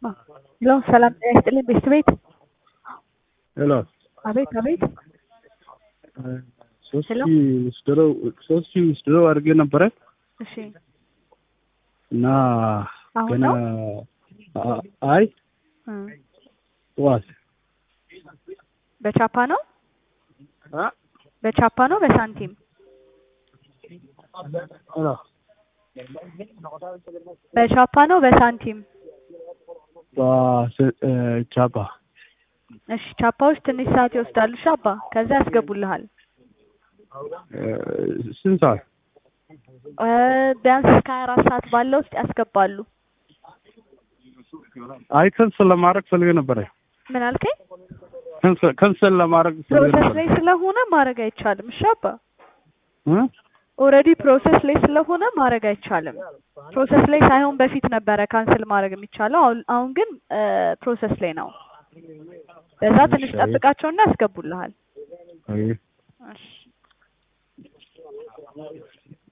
ሄሎ ሰላም ጤና ይስጥልኝ ቤስት ቤት ሄሎ አቤት አቤት ሶስት ሄሎ። ሺህ ወስደው ሶስት ሺህ ወስደው አድርጌ ነበረ እሺ እና አሁን ገና ነው አ- አይ እ ጠዋት በቻፓ ነው አ? በቻፓ ነው በሳንቲም ሄሎ በቻፓ ነው በሳንቲም በስ- እ፣ ቻፓ እሺ ቻፓዎች ትንሽ ሰዓት ይወስዳሉ እሺ አባ ከዛ ያስገቡልሃል እ፣ ስንት ሰዓት እ ቢያንስ እስከ ሀያ አራት ሰዓት ባለው ውስጥ ያስገባሉ አይ ከንስል ለማድረግ ፈልጌ ነበረ ምን አልከኝ ከንስል- ከንስል ለማድረግ ፈልጌ ፕሮሰስ ነበረ ላይ ስለሆነ ማድረግ አይቻልም እሺ አባ እ? ኦልሬዲ ፕሮሰስ ላይ ስለሆነ ማድረግ አይቻልም ፕሮሰስ ላይ ሳይሆን በፊት ነበረ ካንስል ማድረግ የሚቻለው አሁን አሁን ግን ፕሮሰስ ላይ ነው በዛ ትንሽ እሺ። ጠብቃቸውና ያስገቡልሃል አይ እሺ